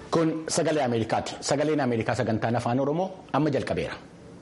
Kun sagalee Ameerikaati. Sagaleen Ameerikaa sagantaan afaan Oromoo amma jalqabeera.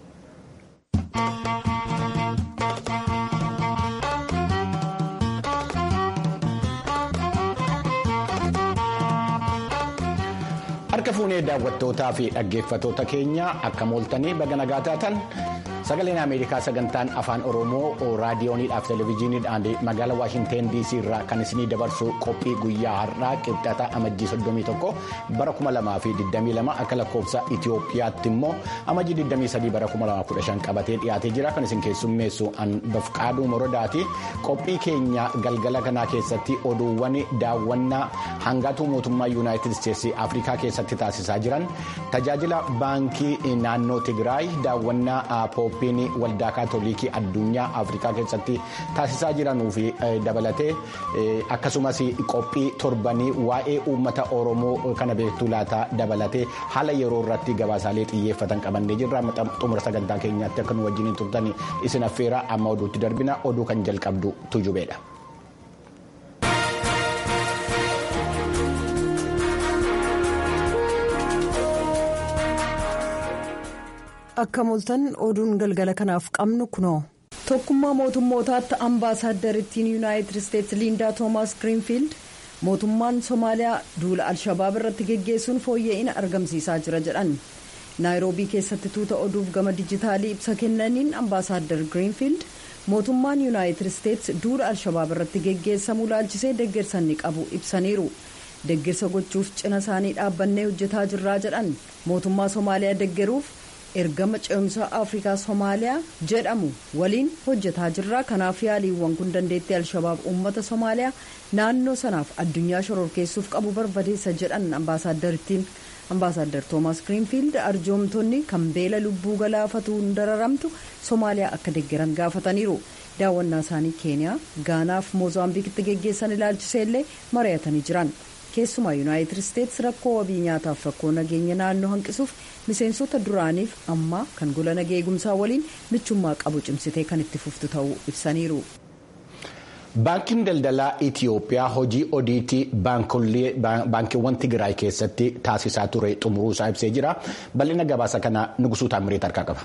Harka fuunee daawwattootaa fi dhaggeeffatoota keenya akka mooltanii baga nagaa taatan sagaleen Ameerikaa sagantaan afaan Oromoo raadiyooniidhaaf televezyiiniidhaan magaalaa Waashinteen DC irraa kan isinii dabarsu qophii guyyaa har'aa qibxata amajjii 31 bara 2022 akka lakkoofsa Itoophiyaatti immoo amajjii 23 bara 2015 qabatee dhiyaatee jira kan isin keessummeessu bafqaaduu morodaati qophii keenya galgala kanaa keessatti oduuwwan daawwannaa hangaatuu mootummaa yuunaayitid isteetsii afrikaa keessatti taasisaa jiran tajaajila baankii naannoo tigraay daawwannaa pooppiin waldaa kaatolikii addunyaa afrikaa keessatti taasisaa jiranuu fi dabalatee akkasumas qophii torbanii waa'ee uummata oromoo kana beektuu laataa dabalatee haala yeroo irratti gabaasaalee xiyyeeffatan qabannee jirra xumura sagantaa keenyaatti akka nu wajjin turtan isin affeera amma oduutti darbina oduu kan jalqabdu tujubeedha. akka mooltan oduun galgala kanaaf qabnu kunoo tokkummaa mootummootaatti ambaasaaddariittiin yuunaayitid isteetsi liindaa toomaas giriinfiild mootummaan soomaaliyaa duula alshabaab irratti geggeessuun fooyya'ina argamsiisaa jira jedhan naayiroobii keessatti tuuta oduuf gama dijitaalii ibsa kennaniin ambaasaaddar giriinfiild mootummaan yuunaayitid isteetsi duula alshabaab irratti geggeessamuu laalchisee deeggarsa ni qabu ibsaniiru deeggarsa gochuuf cina isaanii dhaabbannee hojjetaa jirraa jedhan mootummaa soomaaliyaa deeggaruuf. ergama ce'umsaa afrikaa soomaaliyaa jedhamu waliin hojjetaa jirra kanaaf yaaliiwwan kun dandeettii alshabaab uummata soomaaliyaa naannoo sanaaf addunyaa shororkeessuuf qabu barbadeessa jedhan ambaasaaddariittiin ambaasaaddar toomaas giriinfiild arjoomtonni kan beela lubbuu galaafatuun dararamtu soomaaliyaa akka deeggaran gaafataniiru daawwannaa isaanii keeniyaa gaanaaf moozaambiikitti geggeessan ilaalchisee illee mari'atanii jiran. keessumaa yuunaayitid isteetsi rakkoo wabii nyaataaf rakkoo nageenya naannoo hanqisuuf miseensota duraaniif ammaa kan gola nageenya eegumsaa waliin michummaa qabu cimsitee kan itti fuftu ta'uu ibsaniiru. Baankiin daldalaa Itiyoophiyaa hojii odiitii baankiiwwan Tigraay keessatti taasisaa ture xumuruusaa ibsee jira. Bal'ina gabaasa kanaa Nugusuu Taamiriit harkaa qaba.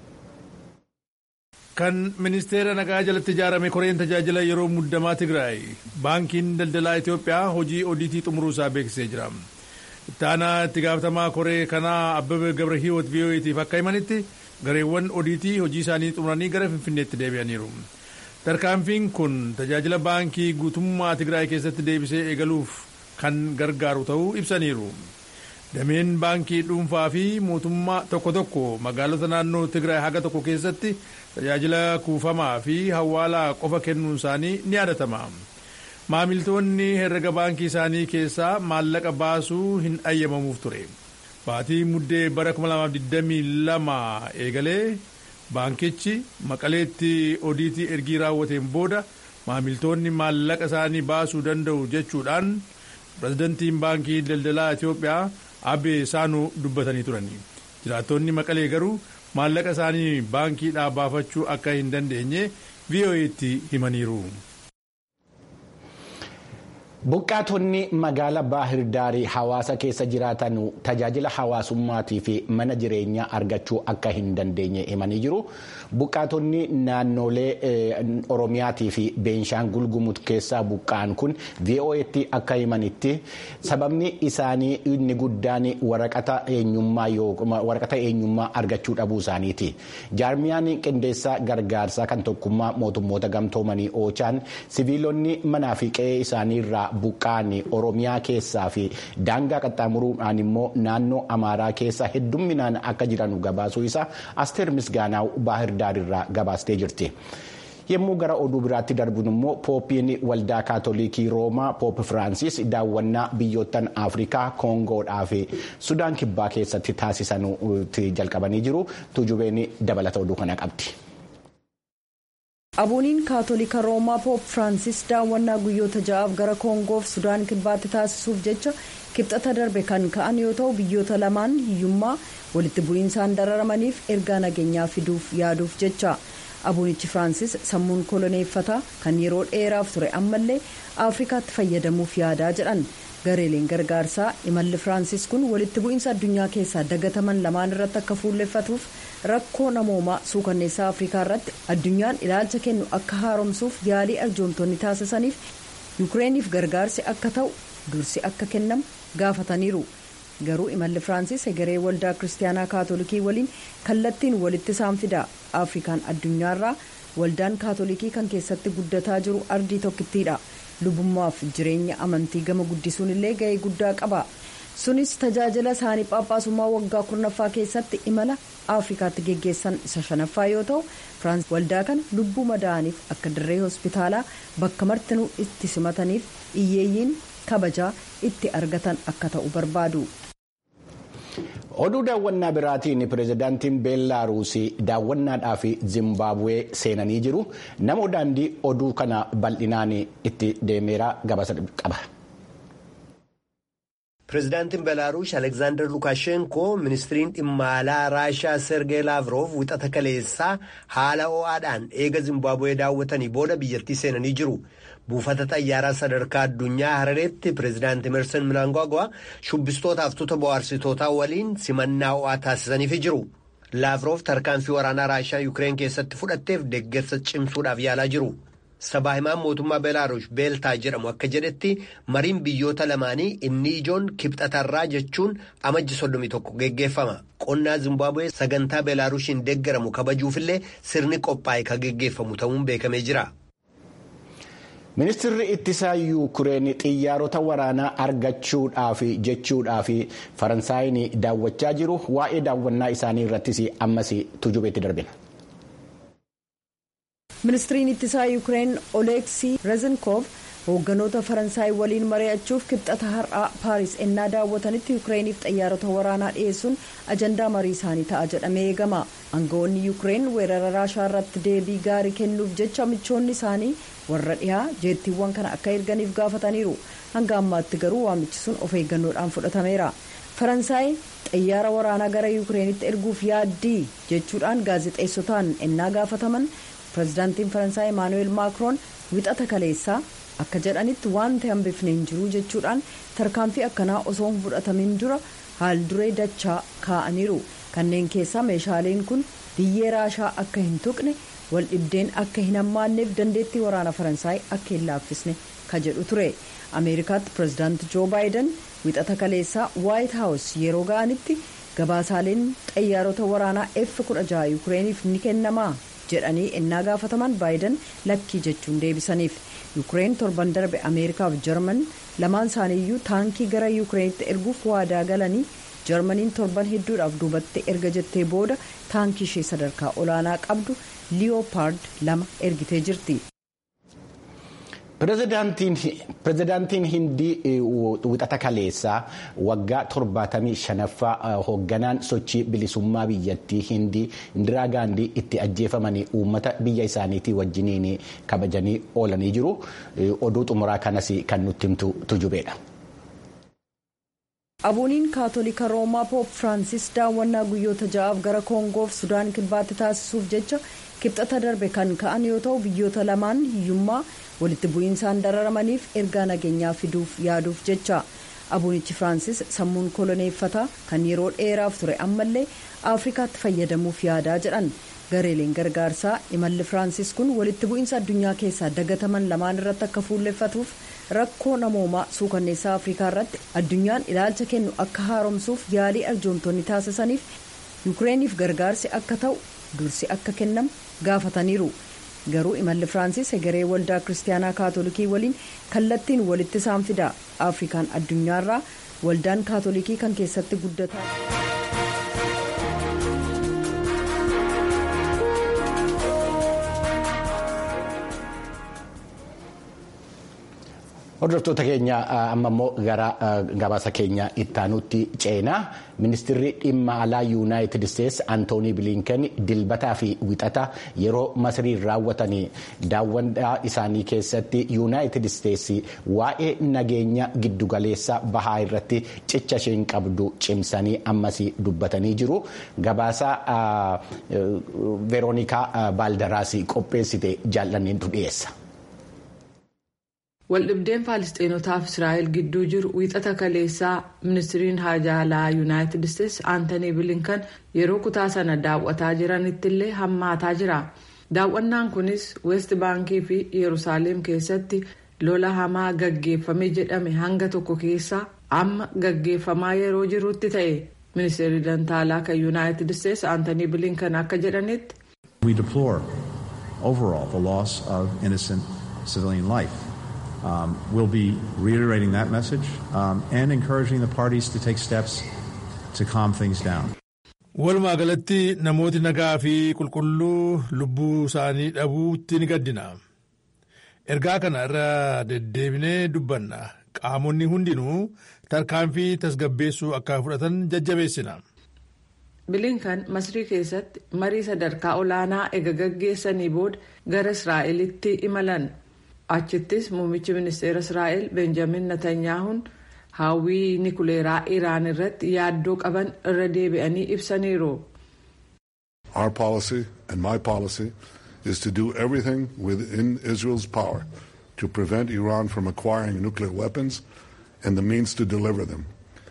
kan ministeera nagaa jalatti ijaarame koreen tajaajila yeroo muddamaa tigraay baankiin daldalaa itiyoophiyaa hojii odiitii xumuruusaa beeksisee jira ittaanaa itti gaafatamaa koree kanaa abbebe gabra hiiwot vii'oo'eetiif akka himanitti gareewwan odiitii hojii isaanii xumuranii gara finfinneetti deebi'aniiru tarkaanfiin kun tajaajila baankii guutummaa tigraay keessatti deebisee eegaluuf kan gargaaru ta'uu ibsaniiru dameen baankii dhuunfaa fi mootummaa tokko tokko magaalota naannoo tigraay haga tokko keessatti tajaajila kuufamaa fi hawaalaa qofa kennuun isaanii ni yaadatama maamiltoonni herrega baankii isaanii keessaa maallaqa baasuu hin ayyamamuuf ture baatii muddee bara 2022 eegalee baankichi maqaleetti odiitii ergii raawwateen booda maamiltoonni maallaqa isaanii baasuu danda'u jechuudhaan pirezidantiin baankii daldalaa itiyoophiyaa abbee saanuu dubbatanii turani jiraattonni maqalee garuu maallaqa isaanii baankiidhaa baafachuu akka hin dandeenye vii'oo'eetti himaniiru. Buqqaatonni magaalaa Baahir Daarii hawaasa keessa jiraatan tajaajila hawaasummaatii fi mana jireenyaa argachuu akka hin dandeenye himanii jiru. Buqqaatonni naannolee Oromiyaatii fi Beenshaangul Gumuz keessaa buqqa'an kun VOA'tti akka himanitti sababni isaanii inni guddaan waraqata eenyummaa argachuu dhabuu isaaniiti. Jaarmiyaan qindeessaa gargaarsaa kan tokkummaa mootummoota gamtoomanii oochaan siviilonni manaa fi qe'ee isaanii irraa buqqa'an oromiyaa keessaa fi daangaa qaxxaamuruudhaan immoo naannoo amaaraa keessa heddumminaan akka jiran gabaasuu isaa asteer misgaanaa baahir daarirraa gabaastee jirti. yommuu gara oduu biraatti darbun immoo pooppiin waldaa kaatolikii roomaa poop firaansis daawwannaa biyyoottan afrikaa koongoodhaa fi sudaan kibbaa keessatti taasisanutti jalqabanii jiru tujubeen dabalata oduu kana qabdi. abuuniin kaatolika roomaa poop firaansis daawwannaa guyyoota ja'aaf gara koongoof sudaan kibbaatti taasisuuf jecha kibxata darbe kan ka'an yoo ta'u biyyoota lamaan hiyyummaa walitti bu'iinsaan dararamaniif ergaa nageenyaa fiduuf yaaduuf jecha abuunichi firaansis sammuun koloneeffataa kan yeroo dheeraaf ture ammallee afrikaatti fayyadamuuf yaadaa jedhan gareeleen gargaarsaa imalli firaansis kun walitti bu'iinsa addunyaa keessaa dagataman lamaan irratti akka fuulleffatuuf rakkoo namoomaa suukanneessaa afrikaa irratti addunyaan ilaalcha kennu akka haaromsuuf yaalii arjoomtonni taasisaniif yukireeniif gargaarsi akka ta'u dursi akka kennamu gaafataniiru garuu imalli firaansis egeree waldaa kiristaanaa kaatolikii waliin kallattiin walitti isaan fida afrikaan addunyaarraa waldaan kaatolikii kan keessatti guddataa jiru ardii tokkittiidha lubummaaf jireenya amantii gama guddisuun illee ga'ee guddaa qaba sunis tajaajila isaanii phaaphaasummaa waggaa kurnaffaa keessatti imala afrikaatti geggeessan isa shanaffaa yoo ta'u firaans waldaa kana lubbuu madaa'aniif akka dirree hospitaalaa bakka martinuu itti simataniif iyyeeyyiin kabajaa itti argatan akka ta'u barbaadu. oduu daawwannaa biraatiin pireezidaantiin beellaaruusii daawwannaadhaaf zimbaabuwee seenanii jiru nama daandii oduu kana bal'inaan itti deemeera gabasa qaba. pireezidaantiin beelaaruus alekzaandar lukaashenkoo ministiriin dhimma alaa raashaa sergee laavroof wixata kaleessaa haala ho'aadhaan eega zimbaabuwee daawwatanii booda biyyattii seenanii jiru. buufata xayyaaraa sadarkaa addunyaa harareetti pireezidaanti emerson mnangagwa shubbistootaaf tuuta bohaarsitootaa waliin simannaa ho'aa taasisaniifi jiru laavroof tarkaanfii waraanaa raashaa yukireen keessatti fudhatteef deeggarsa cimsuudhaaf yaalaa jiru sabaa himaan mootummaa beelaaruus beeltaa jedhamu akka jedhetti mariin biyyoota lamaanii inni ijoon kibxatarraa jechuun amajji 31 geggeeffama qonnaa zimbaabuwee sagantaa beelaaruushiin deeggaramu kabajuufillee sirni qophaa'e ka geggeeffamu ta'uun beekamee jira. ministirri ittisaa yuukireen xiyyaarota waraanaa argachuudhaaf jechuudhaaf faransaayini daawwachaa jiru waa'ee daawwannaa isaanii irrattis ammas tujubeetti darbina. ministiriin ittisaa yuukireen oleeksii rezenkoof hoogganoota faransaay waliin mari'achuuf kibxata har'aa paaris ennaa daawwatanitti yuukireeniif xiyyaarota waraanaa dhiyeessuun ajandaa marii isaanii ta'a jedhamee eegama aangawoonni yuukireen weerara raashaa irratti deebii gaarii kennuuf jecha michoonni isaanii warra dhihaa jeettiiwwan kana akka erganiif gaafataniiru hanga ammaatti garuu waamichi sun of eeggannoodhaan fudhatameera faransaay xiyyaara waraanaa gara yuukireenitti erguuf yaaddii jechuudhaan gaazexeessotaan ennaa gaafataman pireezidaantiin faransaay emaanuweel maakroon wixata kaleessaa akka jedhanitti wanti hambifne hin jiru jechuudhaan tarkaanfii akkanaa osoo hin fudhatamin dura haal duree dachaa kaa'aniiru kanneen keessaa meeshaaleen kun biyyee raashaa akka hin tuqne wal dhibdeen akka hin hammaanneef dandeettii waraana faransaay akka hin laaffisne ka jedhu ture ameerikaatti pireezidaanti joo baayiden wixata kaleessaa waayit haawus yeroo ga'anitti gabaasaaleen xayyaarota waraanaa f 16 yuukireeniif ni kennamaa jedhanii ennaa gaafataman baayiden lakkii jechuun deebisaniif yuukireen torban darbe ameerikaaf jarman lamaan isaaniiyyuu taankii gara yuukireenitti erguuf waadaa galanii jarmaniin torban hedduudhaaf duubatti erga jettee booda taankii ishee sadarkaa olaanaa qabdu liyoopard lama ergitee jirti. pireezidaantiin hindii wixata kaleessaa waggaa torbaatamii shanaffaa hoogganaan sochii bilisummaa biyyattii hindii indiraa gaandii itti ajjeefamanii uummata biyya isaaniitii wajjiniin kabajanii oolanii jiru oduu xumuraa kanas kan nutti himtu tujubeedha. abuuniin kaatolika roomaa poop firaansis daawwannaa guyyoota ja'aaf gara koongoof sudaan kibbaatti taasisuuf jecha kibxata darbe kan ka'an yoo ta'u biyyoota lamaan hiyyummaa walitti bu'iinsaan dararamaniif ergaa nageenyaa fiduuf yaaduuf jecha abuunichi firaansis sammuun koloneeffataa kan yeroo dheeraaf ture ammallee afrikaatti fayyadamuuf yaadaa jedhan gareeleen gargaarsaa imalli firaansis kun walitti bu'iinsa addunyaa keessaa dagataman lamaan irratti akka fuulleffatuuf rakkoo namoomaa suukanneessaa afrikaa irratti addunyaan ilaalcha kennu akka haaromsuuf yaalii arjoomtonni taasisaniif yuukireeniif gargaarsi akka ta'u dursi akka kennamu gaafataniiru garuu imalli firaansis egeree waldaa kiristaanaa kaatolikii waliin kallattiin walitti isaan fida afrikaan addunyaarraa waldaan kaatolikii kan keessatti guddataa. hordoftoota keenya amma immoo gara gabaasa keenya ittaanutti ceenaa ministirri dhimma alaa yuunaayitid isteetsi antoonii biliinken dilbataa fi wixata yeroo masriin raawwatanii daawwannaa isaanii keessatti yuunaayitid isteetsi waa'ee nageenya giddugaleessa bahaa irratti cicha isheen qabdu cimsanii ammas dubbatanii jiru gabaasa veeroonikaa baaldaraas qopheessite jaallanneetu dhiyeessa. waldhibdeen faalistiinotaaf israa'el gidduu jiru wiixata kaleessaa ministiriin haajaalaa yuunaayitid isteetsi aantanii bilinkan yeroo kutaa sana daawwataa jiranittillee hammaataa jira daawwannaan kunis weest baankii fi yerusaaleem keessatti lola hamaa gaggeeffame jedhame hanga tokko keessaa amma gaggeeffamaa yeroo jirutti ta'e ministeerri dantaalaa kan yuunaayitid isteetsi aantanii bilinkan akka jedhanitti. We deplore overall the loss of innocent civilian life. Um, we'll be reiterating that message um, and encouraging the parties to take steps to calm things down. Walumaa galatti namooti nagaa fi qulqulluu lubbuu isaanii dhabuutti ni gaddina. Ergaa kana irra deddeebinee dubbanna. Qaamonni hundinuu tarkaanfii tasgabbeessuu akka fudhatan jajjabeessina. bilinkan masrii keessatti marii sadarkaa olaanaa ega gaggeessanii booda gara israa'elitti imalan achittis muummichi ministeera israa'el benjamin netanyaahuun hawwii nikuleeraa iraan irratti yaaddoo qaban irra deebi'anii ibsaniiru. Our policy and my policy is to do everything within Israel's power to prevent Iran from acquiring nuclear weapons and the means to deliver them.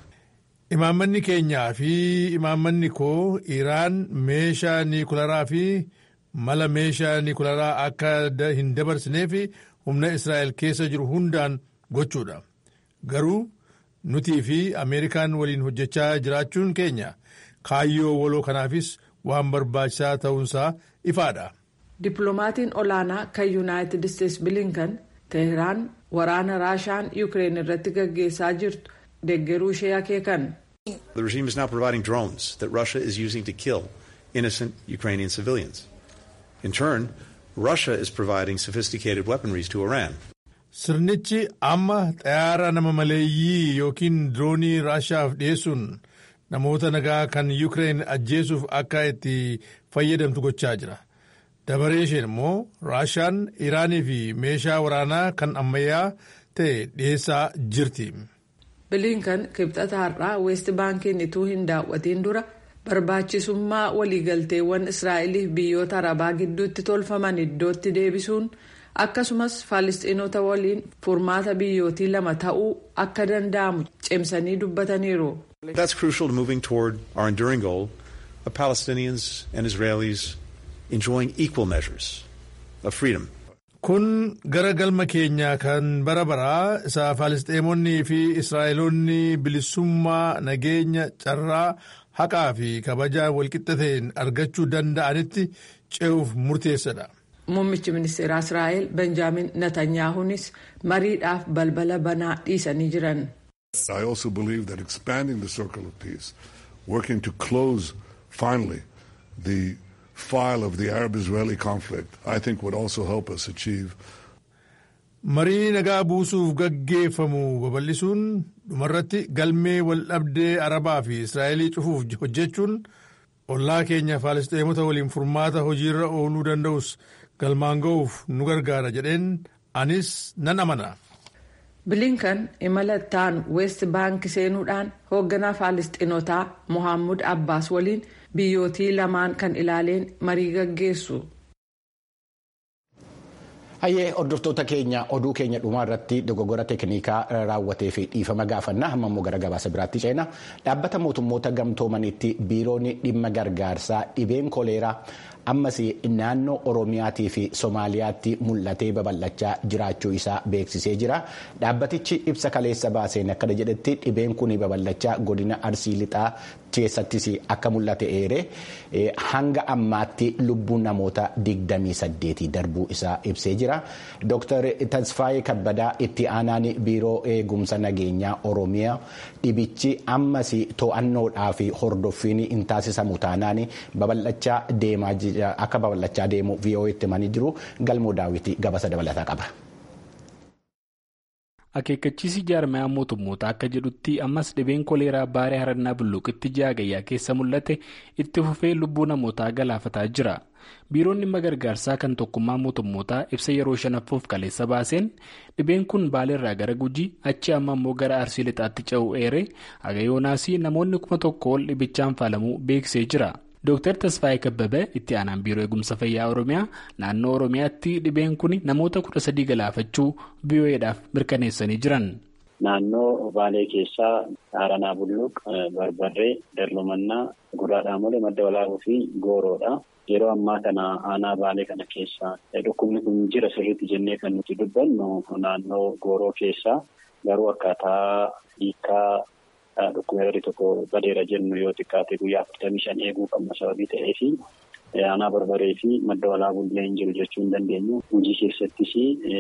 Imaammanni keenyaa fi imaammanni koo Iraan meeshaa niikularaa fi mala meeshaa niikularaa akka hin dabarsinee fi humna Israa'el keessa jiru hundaan gochuudha. Garuu nutii fi Ameerikaan waliin hojjechaa jiraachuun keenya kaayyoo waloo kanaafis waan barbaachisaa ta'uunsaa ifaadha. Dippiloomatiin olaanaa kan Yuunaayitid Isteetsi bilinkan Teheraan waraana Raashaan Yuukireen irratti gaggeessaa jirtu. deeggaruu ishee akeekan. The regime is now providing drones that Russia is using to kill innocent Ukrainian civilians. In turn, Russia is providing sophisticated weaponries to Iran. Sirnichi amma xayyaara nama maleeyyii yookiin diroonii Raashaaf dhiyeessuun namoota nagaa kan Yuukireen ajjeesuuf akka itti fayyadamtu gochaa jira. Dabaree isheen immoo Raashaan Iraanii fi meeshaa waraanaa kan ammayyaa ta'e dhiyeessaa jirti. bilinkan kibxata har'aa weest baankiin ituu hin daawwatiin dura barbaachisummaa waliigalteewwan israa'eliif biyyoota arabaa gidduutti tolfaman iddootti deebisuun akkasumas faalistiinota waliin furmaata biyyootii lama ta'uu akka danda'amu cimsanii dubbataniiru. That's crucial to moving toward our enduring goal of Palestinians and Israelis enjoying equal measures of freedom. Kun gara galma keenyaa kan bara baraa isa Faalisxeemonnii fi Israa'eloonni bilisummaa nageenya carraa haqaa fi kabajaa walqixxateen argachuu danda'anitti ce'uuf murteessadha. Muummichi ministeeraa Israa'el Benjaamin Netanyaahuunis mariidhaaf balbala banaa dhiisanii jiran. I also believe that expanding the circle of peace, working to close finally the file of the Arab-Israeli conflict, I think would also help us achieve. Marii nagaa buusuuf gaggeeffamu babal'isuun dhumarratti galmee waldhabdee Arabaa fi Israa'elii cufuuf hojjechuun ollaa keenya Faalisxeemota waliin furmaata hojiirra ooluu danda'us galmaan ga'uuf nu gargaara jedheen anis nan amana. bilinkan imala ta'an weest baankii seenuudhaan hoogganaa faalisxinotaa mohaammed abbaas waliin biyyootii lamaan kan ilaaleen marii gaggeessu. Hayyee hordoftoota keenya oduu keenya dhumaa irratti dogoggora teeknikaa raawwatee fi dhiifama gaafannaa hamma immoo gara gabaasa biraatti ceena dhaabbata mootummoota gamtoomanitti biiroon dhimma gargaarsaa dhibeen koleeraa ammas naannoo oromiyaatii fi soomaaliyaatti mul'atee babal'achaa jiraachuu isaa beeksisee jira dhaabbatichi ibsa kaleessa baaseen akkana jedhetti dhibeen kun babal'achaa godina arsii lixaa keessattis akka mul'ate eere hanga ammaatti lubbuun namoota 28 darbuu isaa ibsee jira dr tasfaayee kabbadaa itti aanaan biiroo eegumsa nageenyaa oromiyaa dhibichi ammas to'annoodhaa fi hordoffiin hin taasisamu taanaan babal'achaa deemaa akka babal'achaa deemu vii'oo'etti himanii jiru galmoo daawwitii gabasa dabalataa qaba. akeekkachiisi jaarmayaa mootummoota akka jedhutti ammas dhibeen koleeraa baaree harannaa bulluuqitti ji'a gayyaa keessa mul'ate itti fufee lubbuu namootaa galaafataa jira biiroon dhimma gargaarsaa kan tokkummaa mootummootaa ibsa yeroo shanaffuuf kaleessa baaseen dhibeen kun baaleerraa gara gujii achi amma immoo gara arsii lixaatti ce'uu eere haga yoonaasii namoonni kuma tokko ol dhibichaan faalamuu beeksisee jira Dooktar Tasfaayee Kabbabee itti aanaan biiroo eegumsa fayyaa Oromiyaa naannoo Oromiyaatti dhibeen kun namoota kudha sadii galaafachuu VOA'dhaaf mirkaneessanii jiran. Naannoo Baalee keessaa Haaranaa Bulluq, Barbarree, Darlumannaa, Gurraa Dhaamolee, Madda Walaabuu fi Gooroodha. Yeroo ammaa kana aanaa Baalee kana keessa dhukkubni kun jira sirriitti jennee kan nuti dubbannu naannoo Gooroo keessaa garuu akkaataa hiikaa dhukkuba yeroo tokko badeera jennu yoo xiqqaate guyyaa afurtamii shan eeguu qabna sababii ta'eefi aanaa barbaree fi madda walaabuu illee hin jiru jechuu hin dandeenyu. Hojii keessattis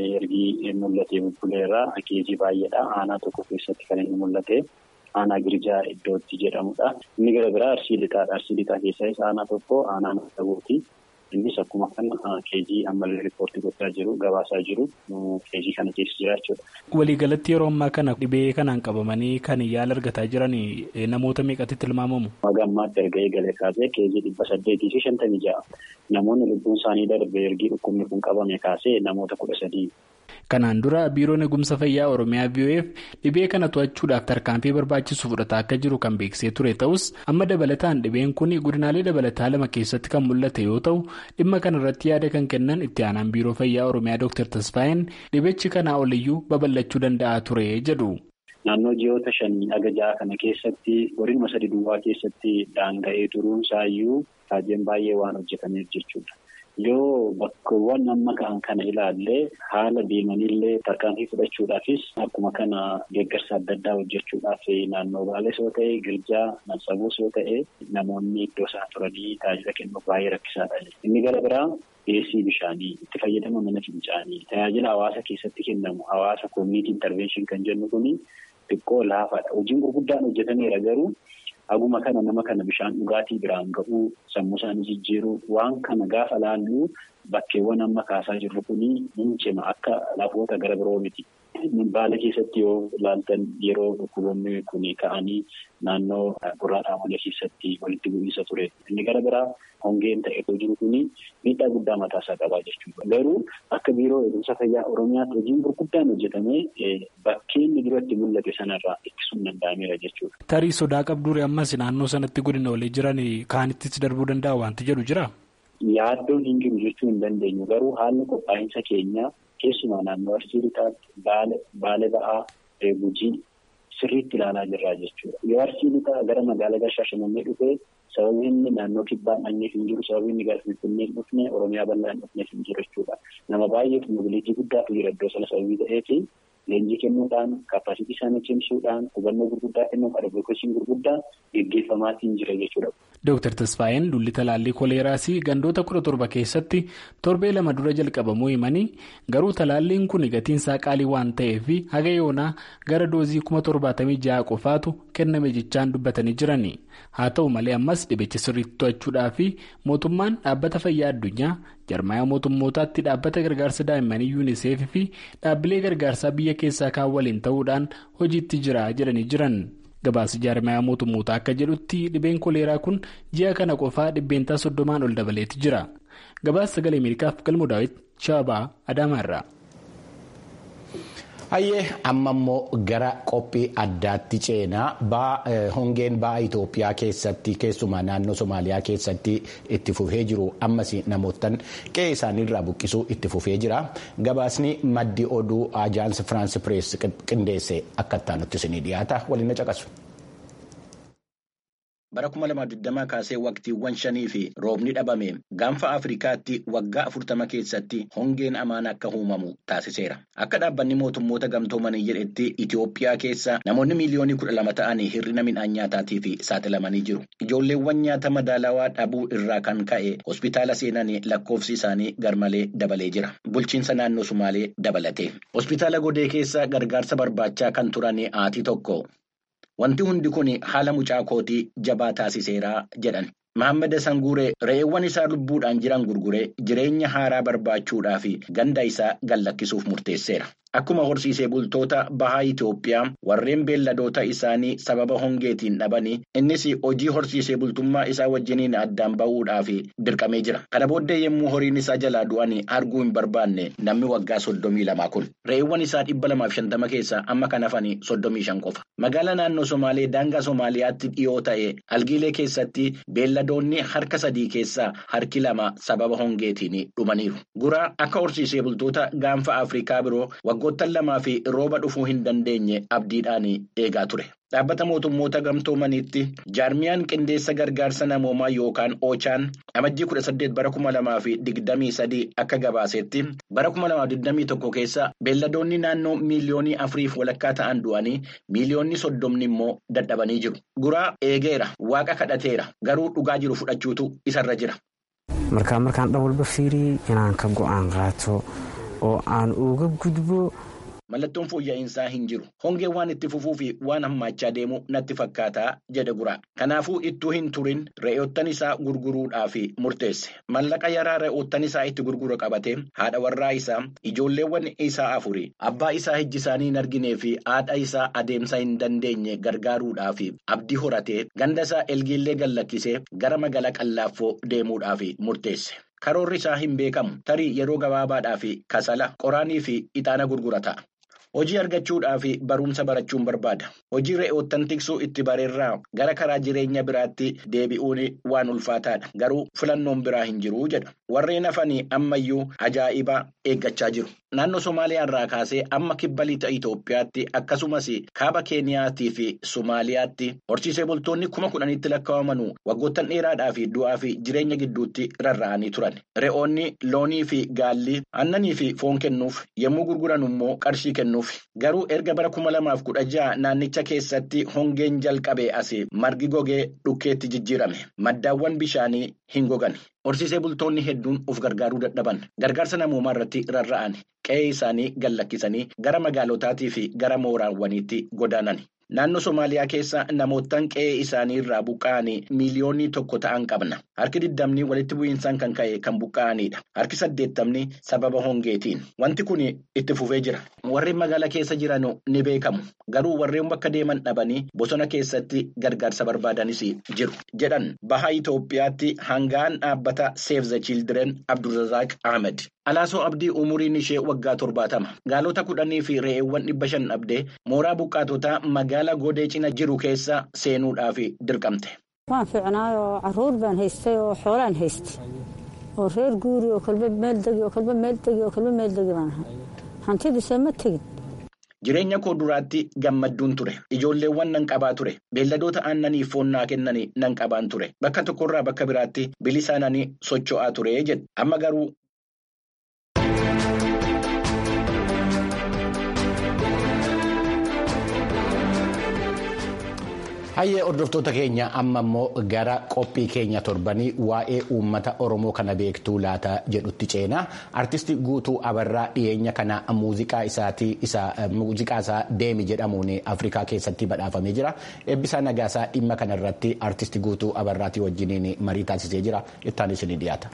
ergi mul'atee bubbuleerraa keejii baay'eedha. Aanaa tokko keessatti kan inni mul'ate aanaa girjaa iddootti jedhamudha. Inni gara biraa arsii lixaadha. Arsii lixaa keessaa aanaa tokko aanaa maddabuuti. Innis akkuma kana keejii ammallee riippoortii gochaa jiru gabaasaa jiru keejii kana keessa jira jechuudha. Waliigalatti yeroo ammaa kana dhibee kanaan qabamanii kan yaala argataa jiran namoota meeqatti tilmaamamu? Haga ammaatti erga eegalee kaasee keejii dhibba saddeetii fi shantamii ja'a. Namoonni lubbuun isaanii darbe ergi dhukkubni kun qabame kaasee namoota kudha sadii. Kanaan dura biiroon eegumsa fayyaa Oromiyaa VOF dhibee kana to'achuudhaaf tarkaanfii barbaachisu fudhataa akka jiru kan beeksisee ture ta'us amma dabalataan dhibeen kun godinaalee dabalataa lama keessatti kan mul'ate yoo ta'u dhimma kana irratti yaada kan kennan itti aanaan biiroo fayyaa Oromiyaa Dr. Tasfaayeen dhibichi kanaa oliyyuu babal'achuu danda'a ture jedhu. Naannoo ji'oota shanii haga ja'a kana keessatti godinuma sadi duwwaa keessatti daanga'ee turuun isaayyuu raajeen baay'ee waan hojjetameef jechuudha. Yoo bakkeewwan amma ka'an kana ilaallee haala deemanillee tarkaanfii fudhachuudhaafis akkuma kana deeggarsa adda addaa hojjechuudhaaf naannoo baalees yoo ta'e girjaa mansabuus yoo ta'e namoonni iddoo isaan turanii tajaajila kennuuf baay'ee rakkisaadha. Inni gara biraa dhiyeessii bishaanii itti fayyadama mana fincaanii tajaajila hawaasa keessatti kennamu hawaasa koominiitii intarveenshin kan jennu kuni xiqqoo laafaadha. Hojiin gurguddaan hojjetameera garuu. Haguma kana nama kana bishaan dhugaatii biraan ga'uu sammuu isaanii jijjiiruu waan kana gaafa laallu bakkeewwan amma kaasaa jirru kuni ni cima akka lafoota gara biroo miti. Baala keessatti yoo ilaaltan yeroo dhukkuboonni kun ka'anii naannoo gurraa dhaamolee keessatti walitti bu'iinsa ture. Inni gara biraa hongeen ta'eetoo jiru kuni miidhaa guddaa mataasaa qabaa jechuudha. Garuu akka biiroo eegumsa fayyaa Oromiyaatti hojiin gurguddaan hojjetamee bakkeen duratti mul'ate sanarraa ittisuun danda'ameera jechuudha. Tarii sodaa qabduuri ammas naannoo sanatti godina walii jiran kaanittis darbuu danda'a wanti jedhu jira. Yaaddoon hin jiru jechuu hin dandeenyu garuu haalli qophaa'insa keenyaa keessumaa naannoo arsii lixaatti baale ba'aa gujii sirriitti ilaalaa jirraa jechuudha. Yoo arsii lixaa gara magaalaa Shaashamannee dhufee sababii inni naannoo kibbaan dhanneef hin jiru sababii inni gara Finfinnee hin dhufne Oromiyaa bal'aa hin dhufneef hin jiru jechuudha. Nama baay'eef mobiliitii guddaatu jira iddoo sana sababii ta'eefi leenjii kennuudhaan kaappaasitii isaanii cimsuudhaan hubannoo gurguddaa kennuuf advokeeshiin gurguddaa gaggeeffamaatiin jira jechuudha. Dooktar Tasfaayeen dulli talaallii koleeraas gandoota kudha torba keessatti torbee lama dura jalqabamuu himanii garuu talaalliin kun gatiin isaa qaalii waan ta'eef haga yoonaa gara doozii kuma torbaatamii ja'a qofaatu kenname jechaan dubbatanii jirani. Haa ta'u malee ammas dhibicha sirriitti to'achuudhaa fi mootummaan dhaabbata fayyaa addunyaa jarmaaya mootummootaatti dhaabbata gargaarsa daa'immanii yuuniseef fi dhaabbilee gargaarsaa biyya keessaa kaan waliin ta'uudhaan hojiitti jira jedhanii jiran. Gabaasa jaarmayaa mootummootaa akka jedhutti dhibeen koleeraa kun ji'a kana qofaa dhibbeentaa soddomaan ol dabaleetti jira. Gabaasa sagalee Ameerikaaf galmoo daawwiti Shaabaa Adaamaarraa. Hayyee amma immoo gara qophii addaatti ceenaa hongeen ba'aa Itoophiyaa keessatti keessumaa naannoo Somaaliyaa keessatti itti fufee jiru ammas namootaan qe'ee isaaniirraa buqqisuu itti fufee jira. Gabaasni maddi oduu Ajaans Firaans Pirees qindeesse akka itti isinii dhiyaata waliin na caqasu. Bara 2020 kaasee waqtiiwwan shanii fi roobni dhabame gaanfa Afrikaatti waggaa 40 keessatti hongeen amaan akka uumamu taasiseera. Akka dhaabbanni mootummoota gamtoomanii jedhetti Itoophiyaa keessa namoonni miiliyoonii 12 ta'anii hir'ina midhaan nyaataatiif saaxilamanii jiru. Ijoolleewwan nyaata madaalawaa dhabuu irraa kan ka'e hospitaala seenanii lakkoofsi isaanii garmalee dabalee jira. Bulchiinsa naannoo Sumaalee dabalate. Hospitaala Godee keessa gargaarsa barbaachaa kan turan haati tokko. Wanti hundi kun haala mucaa kootii jabaa taasiseera jedhan. Mahammad Sanguuree re'eewwan isaa lubbuudhaan jiran gurguree jireenya haaraa barbaachuudhaaf ganda isaa gallakkisuuf murteesseera. Akkuma horsiisee bultoota bahaa Itoophiyaa warreen beelladoota isaanii sababa hongeetiin dhabanii innis hojii horsiisee bultummaa isaa wajjiniin addaan bahuudhaaf dirqamee jira. Kana booddee yommuu horiin isaa jalaa du'an arguu hin barbaanne namni waggaa soddomii lamaa kun. Re'eewwan isaa dhibba lamaaf shantama keessaa amma kan hafan soddomii shan qofa. Magaalaa naannoo Somaalee daangaa Somaaliyaatti dhiyoo ta'e algiilee keessatti beellada beelladoonni harka sadii keessaa harki lama sababa hongeetiin dhumaniiru. Guraa akka horsiisee bultoota gaanfa Afrikaa biroo waggoottan lamaa fi rooba dhufuu hin dandeenye abdiidhaan eegaa ture. Dhaabbata mootummoota gamtoomaniitti jaarmiyaan qindeessa gargaarsa namoomaa yookaan oochaan amajjii kudha saddeet bara kuma lamaa fi digdamii sadii akka gabaasetti bara kuma lamaa digdamii tokko keessa beelladoonni naannoo miiliyoonii afuriif walakkaa ta'an du'anii miiliyoonni soddomni immoo dadhabanii jiru. Guraa eegeera waaqa kadhateera garuu dhugaa jiru fudhachuutu isarra jira. Markaan markaan dhawalba fiirii inaan ka go'aan qaato oo aan uga gudbo. Mallattoon fooyya'insaa hin jiru. Hongeen waan itti fufuu fi waan hammaachaa deemu natti fakkaataa jedhe guraa. Kanaafuu ittuu hin turin re'oottan isaa gurguruudhaaf murteesse. Mallaqa yaraa re'oottan isaa itti gurguru qabatee haadha warraa isaa ijoolleewwan isaa afuri abbaa isaa ijji isaanii hin arginee fi haadha isaa adeemsa hin dandeenye gargaaruudhaaf abdii horatee ganda isaa elgiillee gallakkisee gara magaalaa qallaaffoo deemuudhaaf murteesse. Karoorri isaa hin beekamu tarii yeroo gabaabaadhaaf kasala qoraanii fi ixaana gurgurata. Hojii argachuudhaaf barumsa barachuun barbaada. Hojii re'oottan tiksuu itti bareerraa gara karaa jireenya biraatti deebi'uun waan ulfaataadha. Garuu filannoon biraa hin jiru jedha. Warreen hafanii ammayyuu ajaa'ibaa eeggachaa jiru. Naannoo Somaaliyaa irraa kaasee amma kibba lixa Itoophiyaatti akkasumas kaaba Keeniyaatii fi Somaaliyaatti horsiisee bultoonni kuma kudhanitti lakkaa'aman waggoottan dheeraadhaa fi du'aa fi jireenya gidduutti rarra'anii turan. Re'oonni loonii fi gaalli aannanii fi foon kennuuf yommuu gurguran immoo qarshii kennuuf. Garuu erga bara kuma lamaaf kudha jaha naannicha keessatti hongeen jalqabee asii margi gogee dhukkeetti jijjiirame. Maddaawwan bishaanii hin gogan. Horsiisee bultoonni hedduun of gargaaruu dadhaban. Gargaarsa namoomaa irratti rarra'an. Qe'ee isaanii gallakkisanii gara magaalotaatii fi gara mooraawwaniitti godaanan. Naannoo Somaaliyaa keessa namoottan qe'ee isaanii irraa buqqa'anii miiliyoonii tokko ta'an qabna. Harki digdamni walitti bu'iinsaan kan ka'e kan buqqa'anidha. Harki saddeettamni sababa hongeetiin. Wanti kun itti fufee jira. Warreen magaala keessa jiran ni beekamu. Garuu warreen bakka deeman dhabanii bosona keessatti gargaarsa barbaadanis jiru. Jedhan baha Itoophiyaatti hangaan dhaabbata Save the Children Abdulrazaaq Ahmed. Alaasoo Abdii umuriin ishee waggaa torbaatama. Gaalota kudhanii fi re'eewwan dhibba shan dhabdee mooraa buqqaatotaa magaala godee cina jiru keessa seenuudhaaf dirqamte. Waan fiicnaayoo carruur baan haystay oo xoolaan haystay. Oo reer guuri oo kolba meel degi oo kolba meel degi oo kolba meel degi baan ahay. Hantidiisee ma tegin. Jireenya koo duraatti gammadduun ture. Ijoolleewwan nan qabaa ture. Beelladoota aannaniif foon naa kennanii nan qabaan ture. Bakka tokkorraa bakka biraatti bilisaananii socho'aa ture jedhe. Amma garuu. Hayyee hordoftoota keenya amma immoo gara qophii keenya torbanii waa'ee uummata Oromoo kana beektuu laata jedhutti ceenaa. Artistii Guutuu Abarraa dhiyeenya kana muuziqaa isaatii muuziqaa isaa deemi jedhamuun Afrikaa keessatti badhaafamee jira. Eebbisaa Nagaasaa dhimma kanarratti artistii Guutuu Abarraatii wajjiniin marii taasisee jira. Ittaan isinii dhiyaata.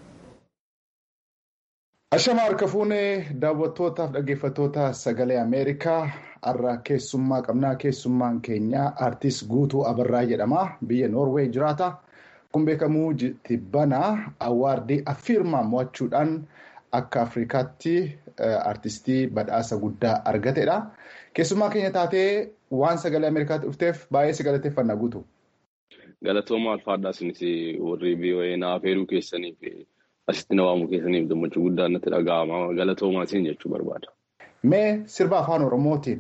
Ashama harka fuunee daawwattootaaf dhaggeeffattoota sagalee Ameerikaa har'a keessummaa qabnaa keessummaan keenya artist Guutuu Abarraa jedhama biyya Noorweey jiraata. Kun beekamu tibbanaa awaardii affirmaa mo'achuudhaan akka Afrikaatti artistii badhaasa guddaa argatedha. Keessummaa keenya taatee waan sagalee Ameerikaatti dhufteef baay'ee si galateeffanna guutu. Galatooma alfaadhaa isinis warri VOA naaf heeruu keessaniif asitti na waamuu keessaniif gammachuu guddaan natti dhaga'ama. Galatoomaa isin jechuu barbaada. Mee sirba afaan Oromootiin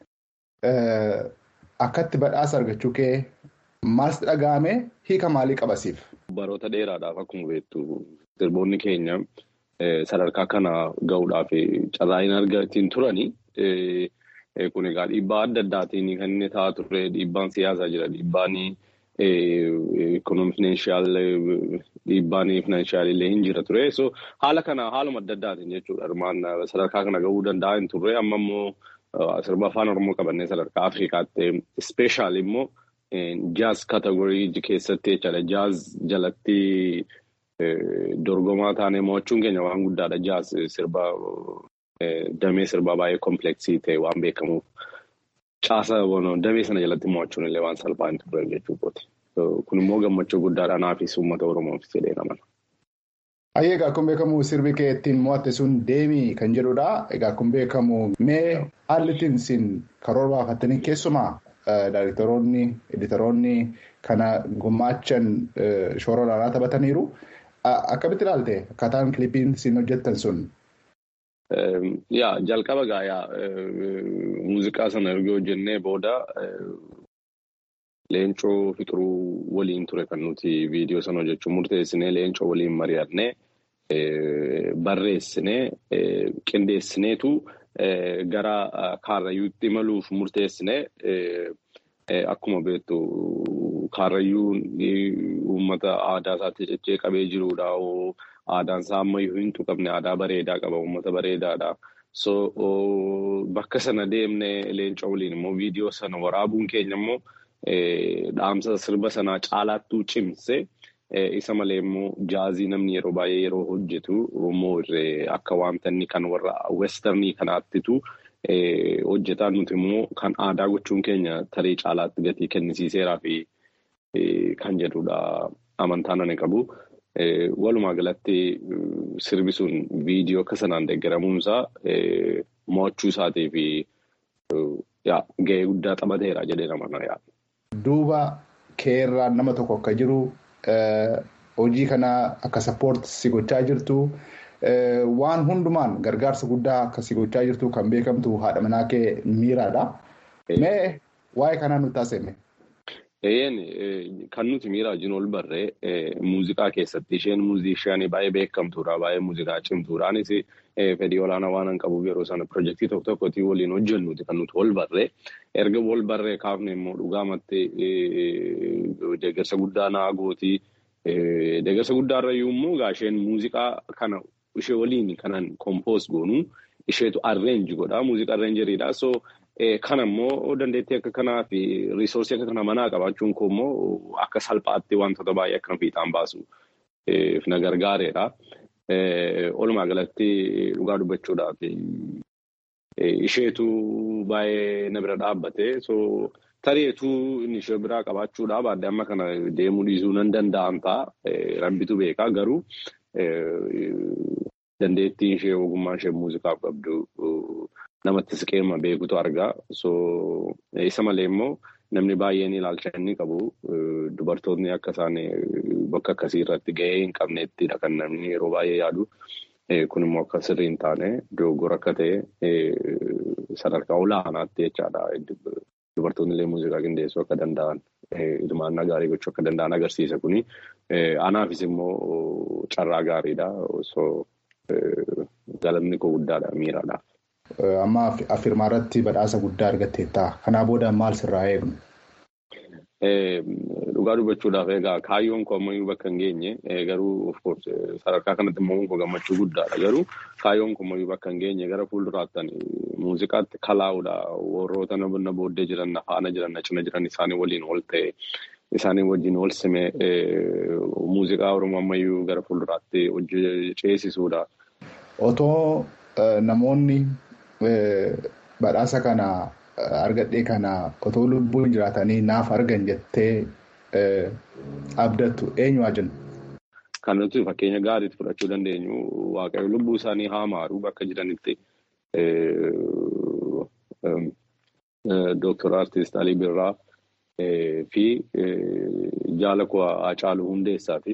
akkatti badhaasa argachuu kee maaltu dhaga'ame hiika maalii qabasiif? Baroota dheeraadhaaf akkuma beektu sirboonni keenya sadarkaa kana gahuudhaaf carraa hin argatiin turani. Kun egaa dhiibbaa adda addaatiin kan inni ta'aa ture dhiibbaan siyaasaa jira dhiibbaan ikoonoomifinanshaal dhiibbaan finanshaal illee hin jira ture. So haala kana haaluma adda addaatiin jechuudha. Armaan sadarkaa kana gahuu danda'a hin turre amma immoo sirba afaan Oromoo qabannee sadarkaa Afrikaatti ispeeshaal immoo jaaz kategorii keessatti jechaadha. Jaaz jalatti dorgomaa taanee mo'achuun keenya waan guddaadha. Jaaz sirba damee sirbaa baay'ee kompleksii ta'e waan beekamuuf caasa damee sana jalatti mo'achuun illee waan salphaa hin turre jechuudha. Kun immoo gammachuu guddaadha naafis uummata Oromoof jedhee namana. Ayyee egaa kun beekamu sirbi kee ittiin mo'atte sun deemii kan jedhudha. Egaa kun beekamu mee haalli ittiin isin karoora baafattanii keessumaa daayirektoroonni editoroonni kana gumaachan shoora olaanaa taphataniiru. Akkamitti ilaalte akkaataan kilipiin isin hojjettan sun? Yaa jalqaba gaayaa muuziqaa sana erga hojjennee booda leencoo fixuruu waliin ture kan nuti viidiyoo sana hojjechuu murteessinee leencoo waliin mari'annee barreessinee qindeessineetu gara kaarrayyuutti imaluuf murteessinee akkuma beektu kaarrayyuun uummata aadaa isaatti cechee qabee jirudha. Aadaan isaa ammayyuu hin tuqamne aadaa bareedaa qaba uummata bareedaadha. So bakka sana deemnee leencoo waliin immoo viidiyoo sana waraabuun keenya immoo dhaamsa sirba sanaa caalaattuu cimse isa malee immoo jaazii namni yeroo baay'ee yeroo hojjetu immoo akka wanta inni kan warra westernii kanaattitu hojjetaa nuti immoo kan aadaa gochuun keenya tarii caalaatti gatii kennisiiseeraa fi kan jedhudha amantaan ani qabu. Walumaa galatti sirbi sun viidiyoo akka sanaan deeggaramuunsaa mo'achuu isaatii fi gahee guddaa taphateera jedhee nama yaada. Duuba keerraa nama tokko akka jiru hojii kana akka sappoorti si gochaa jirtu waan hundumaan gargaarsa guddaa akka si gochaa jirtu kan beekamtu haadha manaa kee miiraadha. Mee waa'ee kanaa nutti taasifame. Eeyyeen kan nuti miiraa wajjin ol barree muuziqaa keessatti isheen muuziishaanii baay'ee beekamtuudha baay'ee muuziqaa cimtuudhaanis fedhii olaanaa waan qabuuf yeroo sana pirojektii tokko tokkotti waliin hojjennuti kan nuti ol barree erga ol barree kaafne immoo dhugaamatti deeggarsa guddaa naa gooti deeggarsa guddaarrayyuu immoo gaasheen muuziqaa kana ishee waliin kanan kompoos goonu isheetu arreenji godha muuziqaa arreenjeriidha so. Kana immoo dandeettii akka kanaa fi riisoorsii akka kana manaa qabaachuun koo immoo akka salphaatti wantoota baay'ee akka fiixaan baasu na gargaareedha. Walumaa galatti dhugaa dubbachuudhaaf isheetu baay'ee na bira dhaabbate so tareetuu inni ishee biraa qabaachuudhaaf adde amma kana deemuu dhiisuu nan danda'an ta'a. Rabbitu beekaa garuu dandeettiin ishee ogummaa ishee muuziqaaf qabdu. namatti siqeema beekutu argaa. So isa malee immoo namni baay'een ilaalcha inni qabu dubartoonni akka isaan bakka akkasii irratti gahee hin qabneettidha kan namni yeroo baay'ee yaadu. Kun immoo akka sirrii hin taane dogoggora akka ta'e sadarkaa olaanaatti jechaadha. Dubartoonni illee muuziqaa qindeessuu akka danda'an hirmaannaa gaarii gochuu akka danda'an agarsiisa kuni. Anaafis immoo carraa gaariidha. So galanni koo guddaadha miiraadhaaf. Amma afirmaa irratti badhaasa guddaa argatteetta. Kanaa booda maal sirraa eegnu? Dhugaa dubbachuudhaaf egaa kaayyoon koo ammayyuu bakka hin geenye garuu sadarkaa kanatti immoo koo gammachuu guddaadha. Garuu kaayyoon koo ammayyuu bakka hin geenye gara fuulduraattan muuziqaatti kalaa'uudha. Warroota na booddee jiran na faana jiran na cina jiran isaanii waliin ol ta'e isaanii wajjin ol sime muuziqaa Oromoo ammayyuu gara fuulduraatti hojii ceesisuudha. Otoo namoonni badhaasa kana argadhee kana otoo lubbuun jiraatanii naaf argan jettee abdattu eenyu haa jennu? Kan nuti fakkeenya gaariitti fudhachuu dandeenyu waaqayyo lubbuu isaanii haa maaru bakka jiranitti Dooktar Artiist Alii Birraa fi jaala koo Hacaaluu Hundeessaati.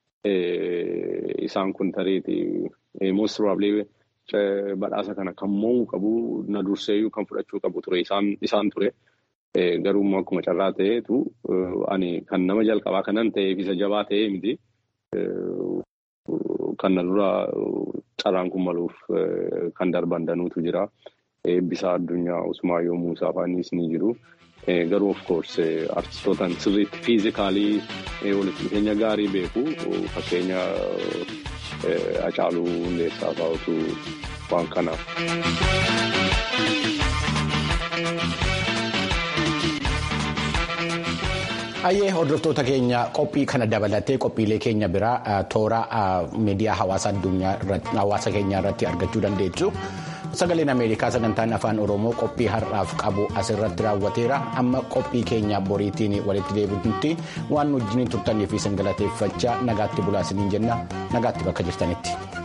Isaan kun tareeti most probably badhaasa kana kan mo'uu qabu na durseeyyuu kan fudhachuu qabu ture isaan ture. Garuu immoo akkuma carraa ta'eetu ani kan nama jalqabaa kanan ta'eef isa jabaa ta'ee miti. Kan na dura carraan kun maluuf kan darban danuutu jira. Eebbisaa addunyaa Usmaayyoo Muusaa faanis ni jiru. Garuu of course artistootaan sirriitti fiizikaalii walitti dhufeenya gaarii beeku fakkeenya Hacaaluu Hundeessaa fa'aatu waan kanaaf. Ayyee hordoftoota keenya qophii kana dabalatee qophiilee keenya biraa toora miidiyaa hawaasa keenyaa irratti argachuu dandeessu. Sagaleen Ameerikaa sagantaan afaan Oromoo qophii har'aaf qabu asirratti raawwateera. Amma qophii keenya boriitiin walitti deebinutti waan wajjin turtanii fi singalateeffachaa nagaatti bulaa isiniin jenna. Nagaatti bakka jirtanitti.